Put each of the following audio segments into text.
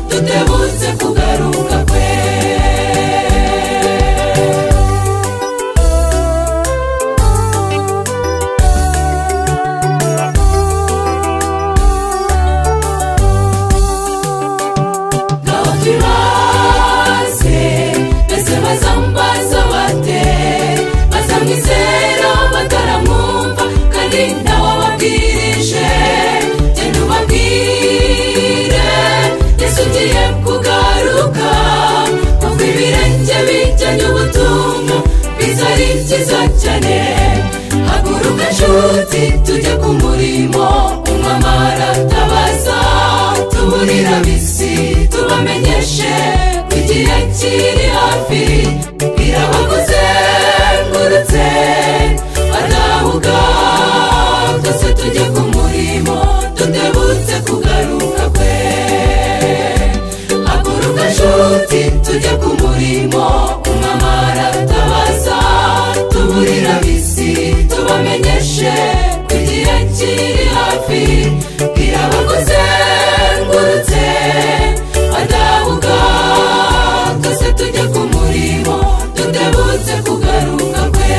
tutebutse kugaruka kwe ngaho turaze mbese bazambaza bate bazamwizera bataramwumva kandi ntawe ababwirije genda ubabwire yesu ugiye kugaruka kuko ibirenge bijyanye ubutumwa bwiza ari byiza cyane haguruka nshuti tujye ku murimo umwamara tabaza tuburira bisi tubamenyeshe ko igihe kiri hafi birabakuzengurutse badahuga twese tujye ku murimo tudebutse kugaruka kwe haguruka nshuti tujye ku murimo umwamara tabaza tuburira bisi tubamenyeshe ko igihe kiri hafi birabakuzengurutse badahuga twese tujye ku murimo tudebutse kugaruka kwe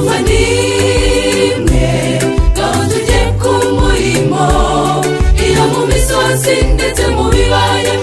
muvandimwe ngaho tujye ku murimo iyo mu misozi ndetse mu bibaya